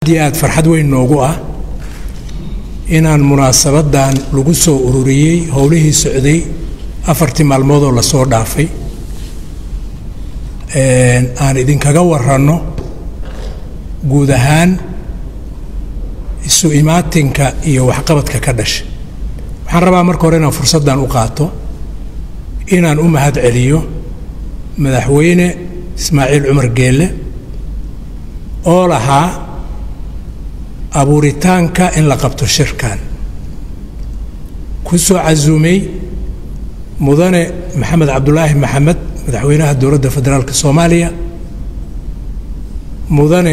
iyo aad farxad weyn noogu ah inaan munaasabaddan lagu soo ururiyey howlihii socday afartii maalmoodoo lasoo dhaafay aan idinkaga waranno guud ahaan isu imaatinka iyo waxqabadka ka dhashay waxaan rabaa marka hore inaan fursaddan u qaato inaan u mahad celiyo madaxweyne ismaaciil cumar geelle oo lahaa abuuritaanka in la qabto shirkan ku soo casuumay mudane maxamed cabdulaahi maxamed madaxweynaha dowladda federaalk soomaaliya mudane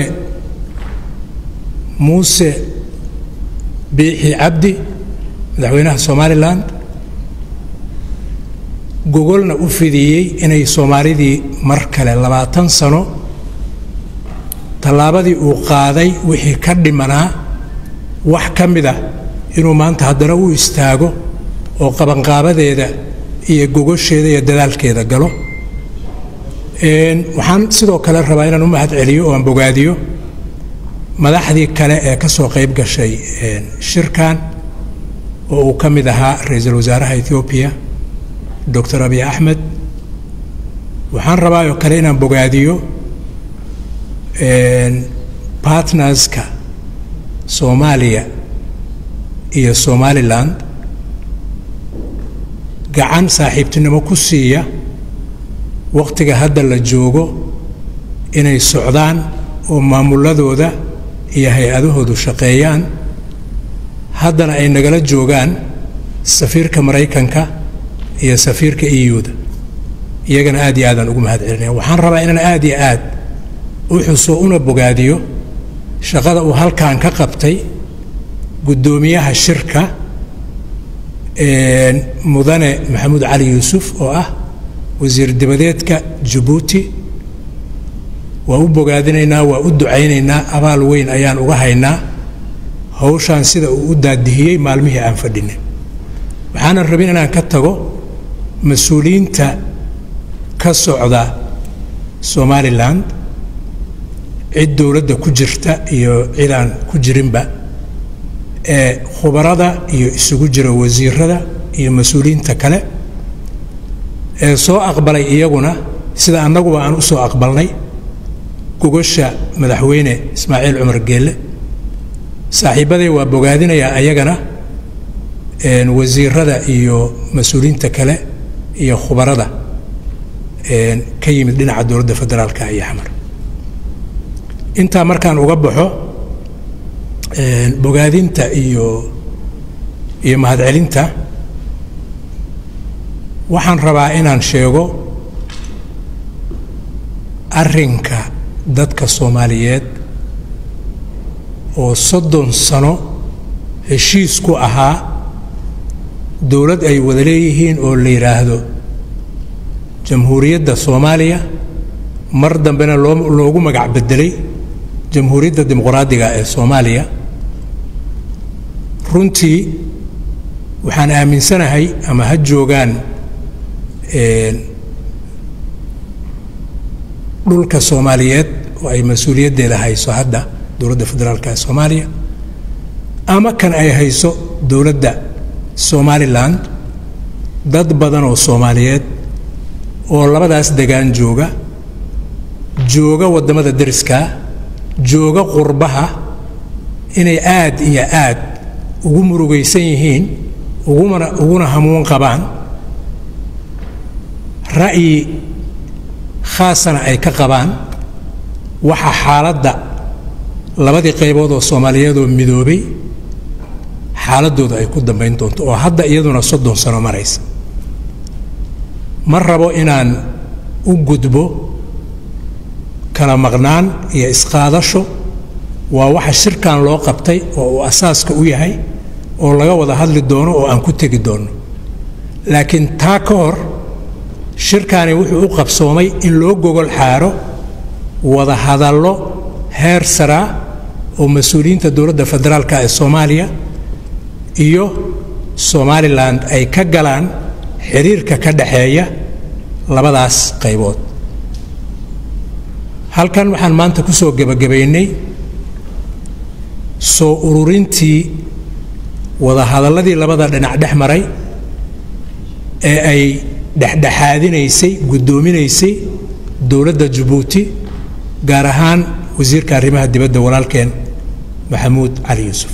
muuse biixi cabdi madaxweynaha somalilan gogolna u fidiyey inay soomaalidii mar kale labaatan sano tallaabadii uu qaaday wixii ka dhimanaa wax ka mid ah inuu maanta haddana u istaago oo qabanqaabadeeda iyo gogosheeda iyo dadaalkeeda galo waxaan sidoo kale rabaa inaan u mahad celiyo oo aan bogaadiyo madaxdii kale ee ka soo qayb gashay shirkan oo uu ka mid ahaa ra-iisul wasaaraha ethoobiya doctor abiy axmed waxaan rabaa oo kale inaan bogaadiyo bartnerska soomaaliya iyo somalilan gacan saaxiibtinimo ku siiya wakhtiga hadda la joogo inay socdaan oo maamuladooda iyo hay-adahoodu shaqeeyaan haddana ay nagala joogaan safiirka maraykanka iyo safiirka eu-da iyagana aad iyo aadaan ugu mahad celinaya waxaan rabaa inaan aad iyo aad u xuso una bogaadiyo shaqada uu halkan ka qabtay guddoomiyaha shirka mudane maxamuud cali yuusuf oo ah wasiir dibadeedka jabuuti waa u bogaadinaynaa waa u ducaynaynaa abaal weyn ayaan uga haynaa hawshaan sida uu u daadihiyey maalmihii aan fadhinay waxaanan rabin inaan ka tago mas-uuliyiinta ka socda somalilan cid dowladda ku jirta iyo cid aan ku jirinba ee khubarada iyo isugu jira wasiirada iyo mas-uuliyiinta kale ee soo aqbalay iyaguna sida annaguba aan u soo aqbalnay gogosha madaxweyne ismaaciil cumar geelle saaxiibbaday waa bogaadinayaa ayagana wasiirada iyo mas-uuliyiinta kale iyo khubarada ka yimid dhinaca dowladda federaalka iyo xamar intaa markaan uga baxo bogaadinta iyo iyo mahadcelinta waxaan rabaa inaan sheego arrinka dadka soomaaliyeed oo soddon sano heshiis ku ahaa dowlad ay wada leeyihiin oo la yidhaahdo jamhuuriyadda soomaaliya mar dambena loo loogu magac bedelay jamhuuriyadda dimuqraadiga ee soomaaliya runtii waxaan aaminsanahay ama ha joogaan dhulka soomaaliyeed oo ay mas-uuliyaddeeda hayso hadda dowladda federaalka ee soomaaliya ama kan ay hayso dowladda somalilan dad badan oo soomaaliyeed oo labadaas degaan jooga jooga waddamada deriskaa jooga qurbaha inay aad iyo aad ugu murugaysan yihiin ugumana uguna hamuun qabaan ra'yi khaasana ay ka qabaan waxa xaaladda labadii qaybood oo soomaaliyeed oo midoobay xaaladdooda ay ku dambayn doonto oo hadda iyaduna soddon sano maraysa ma rabo inaan u gudbo kala maqnaan iyo isqaadasho waa waxa shirkan loo qabtay oo uu asaaska u yahay oo laga wada hadli doono oo aan ku tegi doonno laakiin taa ka hor shirkani wuxuu u qabsoomay in loo gogol xaaro wada hadallo heer saraa oo mas-uuliyiinta dowladda federaalka ee soomaaliya iyo somalilan ay ka galaan xiriirka ka dhaxeeya labadaas qaybood halkan waxaan maanta ku soo gebagabaynay soo ururintii wadahadalladii labada dhinac dhex maray ee ay dhexdhexaadinaysay guddoominaysay dowladda jabuuti gaar ahaan wasiirka arrimaha dibadda walaalkeen maxamuud cali yuusuf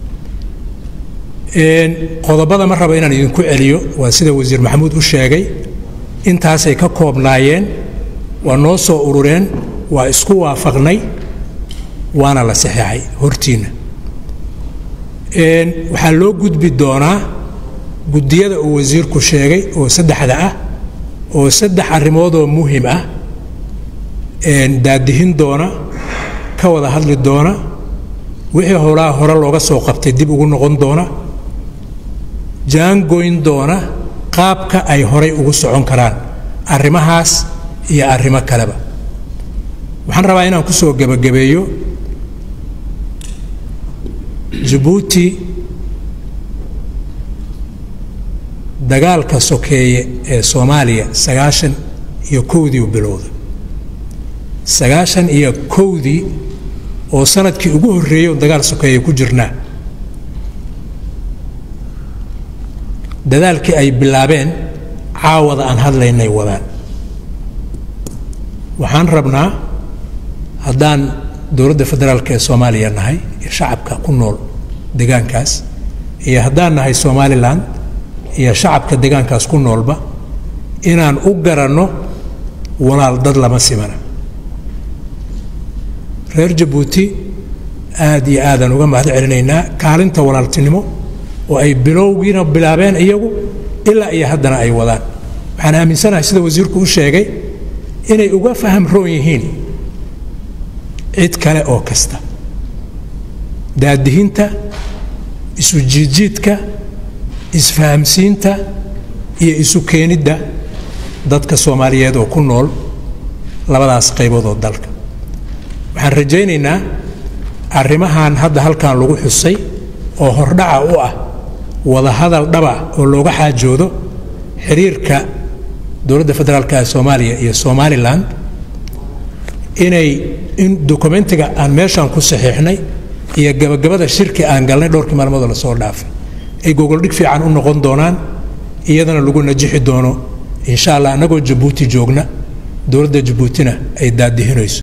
qodobada ma raba inaan idinku celiyo waa sida wasiir maxamuud u sheegay intaasay ka koobnaayeen waa noo soo urureen waa isku waafaqnay waana la saxeexay hortiinna waxaa loo gudbi doonaa guddiyada uu wasiirku sheegay oo saddexda ah oo saddex arrimoodoo muhim ah daadihin doona ka wada hadli doona wixii howlaha hore looga soo qabtay dib ugu noqon doona jaangoyn doona qaabka ay horay ugu socon karaan arrimahaas iyo arrimo kaleba waxaan rabaa inaan ku soo gebagabeeyo jabuuti dagaalka sokeeye ee soomaaliya sagaashan iyo kowdii u bilowda sagaashan iyo kowdii oo sanadkii ugu horreeyey oo dagaal sokeeye ku jirnaa dadaalkii ay bilaabeen caawada aan hadlaynay wadaan waxaan rabnaa haddaan dowladda federaalk ee soomaaliya nahay iyo shacabka ku nool deegaankaas iyo haddaan nahay somalilan iyo shacabka deegaankaas ku noolba inaan u garanno walaal dad lama simana reer jabuuti aad iyo aadaan uga mahad celinaynaa kaalinta walaaltinimo oo ay bilowgiina bilaabeen iyagu ilaa iyo haddana ay wadaan waxaan aaminsanahay sida wasiirku u sheegay inay uga faham roon yihiin cid kale oo kasta daadihinta isu jiidjiidka isfahamsiinta iyo isu keenidda dadka soomaaliyeed oo ku nool labadaas qaybood oo dalka waxaan rajaynaynaa arrimahan hadda halkan lagu xusay oo hordhaca u ah wadahadal dhaba oo looga xaajoodo xiriirka dowladda federaalka ee soomaaliya iyo somalilan inay in dokumentiga aan meeshaan ku saxiixnay iyo gabagabada shirki aan galnay dhowrkii maalmoodoo lasoo dhaafay ay gogoldhig fiican u noqon doonaan iyadana lagu najixi doono insha allah annagoo jabuuti joogna dowladda jabuutina ay daadihinayso